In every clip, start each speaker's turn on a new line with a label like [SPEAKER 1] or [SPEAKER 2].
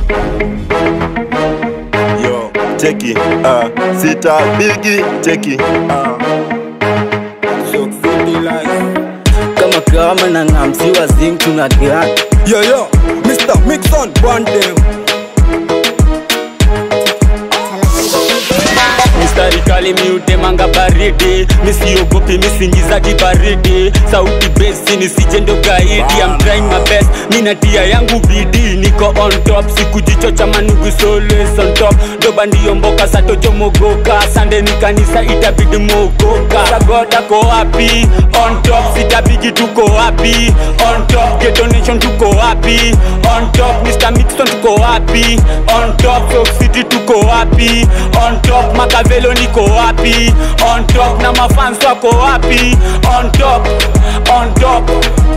[SPEAKER 1] Yo, cheki, ah, sita bigi, cheki, ah.
[SPEAKER 2] kama kama na ngamsiwa zing tunagia
[SPEAKER 3] Yo yo, Mr. Mixon, one them.
[SPEAKER 2] mistari kali miutemanga baridi misiogopi misingiza kibaridi sauti besi nisije ndo gaidi I'm trying my best minatia yangu bidii niko on top sikujichocha manugu always on top doba ndiyo mboka satojomogoka sande ni kanisa itabidi mogoka sagoda ko wapi on top sitabigi tuko wapi on top Ghetto Nation tuko wapi on top Mr. Mixon tuko wapi on top Soak City tuko wapi on top Makavelo niko wapi on top na mafans wako wapi on top on top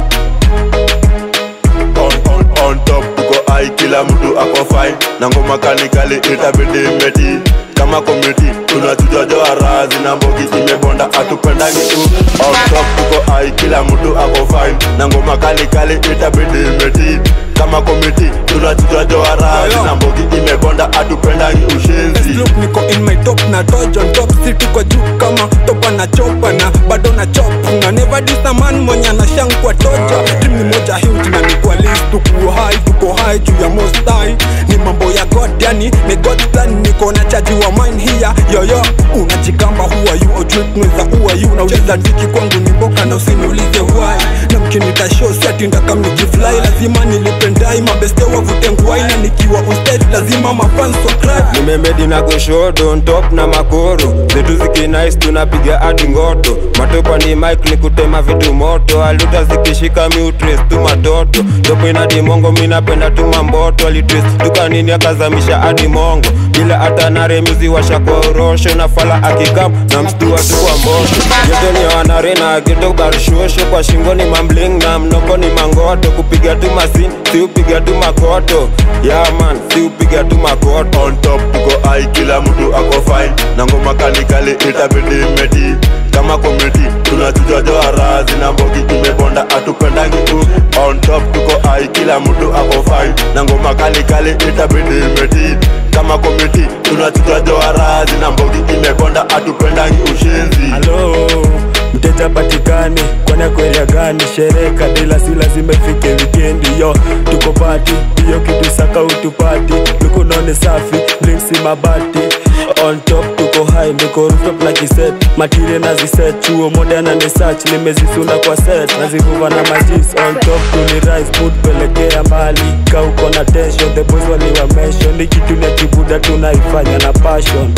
[SPEAKER 1] on, on, on top tuko ai kila mtu ako fine na ngoma kanikali itabidi meti kama komiti tunachuja joharazi na mbogi imebonda atupendangi tu on top tuko ai kila mtu ako fine na ngoma kanikali itabidi meti kama komiti tunachuja joharazi na mbogi imebonda atupendangi
[SPEAKER 3] Let's
[SPEAKER 1] ushenzi
[SPEAKER 3] look niko in my top na dodge on top si tuko juu kama topa na chopa na bado na chop na never diss a man mwenye anashangwa toja dream ni moja huge na ni kwa list tuko high tuko high juu ya most high ni mambo ya god yani ni god plan niko na chaji wa mine here yo yo unajikamba who are you ojue tunaweza who are you nauliza tiki kwangu ni mboka na usiniulize why na mkinita show si ati ndakam nikifly lazima nilipendai mabeste wavute nguai na nikiwa on stage lazima mafans wa cry
[SPEAKER 4] nimemedi na goshodo on top na makoro zetu zikinais tunapiga hadi ngoto matopa ni mike ni kutema vitu moto aluta zikishika miutres tu matoto topo ina dimongo minapenda tu mamboto alitres tukanini akazamisha hadi mongo bila hata naremizi washa kwa urosho na fala akikam na mstua tu kwa mbosho geto ni wanare na geto barushosho kwa shingo ni mambling na mnoko ni mangoto kupiga tu masin si upiga tu makoto yaman si upiga tu makoto
[SPEAKER 1] on top tuko ai kila mtu ako fine na ngoma kalikali itabidi meti kama komiti tunachuja joharazi na mbogi imebonda atupendangi tu on top tuko ai kila mtu ako fine na ngoma kalikali itabidi meti kama komiti tunachuja joharazi na mbogi imebonda atupendangi ushenzi
[SPEAKER 5] halo mteja patikani kwana kweria gani sherehe kadila si lazima ifike wikendi yo tuko pati hiyo kitu saka utupati lukunone safi blinksi mabati on top tuko high niko rooftop na kiset matire na ziset chuo moda na nisach nimezisunda kwa set nazivuva na majis on top tuni rise mood pelekea mbali ka uko na tension the boys waliwa mention ni kitu ya kibuda tunaifanya na passion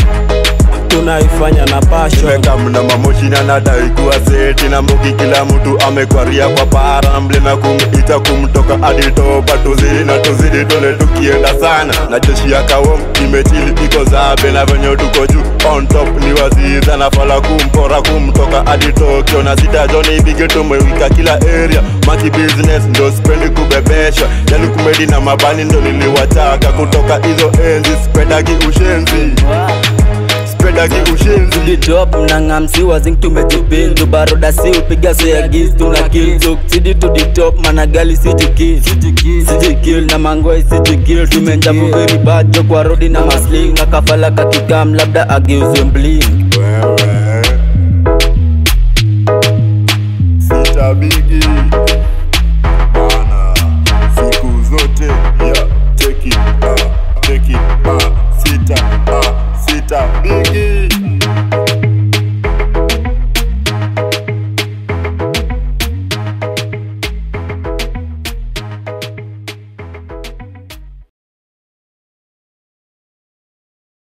[SPEAKER 5] tunaifanya na passion
[SPEAKER 1] mekamna mamoshina nadai kuwa seti na mbogi kila mtu amekwaria kwa para mlima kumita kumtoka aditopa tuzidi na tuzidi tole tukienda sana na jeshi ya kawom imetili iko zabe na venye tuko juu on top ni waziza na fala kumpora kumtoka hadi Tokyo na sita joni bige tumewika kila area maki business ndo spendi kubebeshwa yani kumedi na mabani ndo niliwataka kutoka hizo enzi spendagi ushenzi spendagi ushenzi
[SPEAKER 2] Tuditop na ngamsiwa zing tumejipindu baroda si upiga soyagis tuna kill Tuk sidi to the top managali sijikil sijikil na mangoi sijikil tumenjavu very bad jo kwa rodi na masling na kafala kakikam labda ageuzwe mbling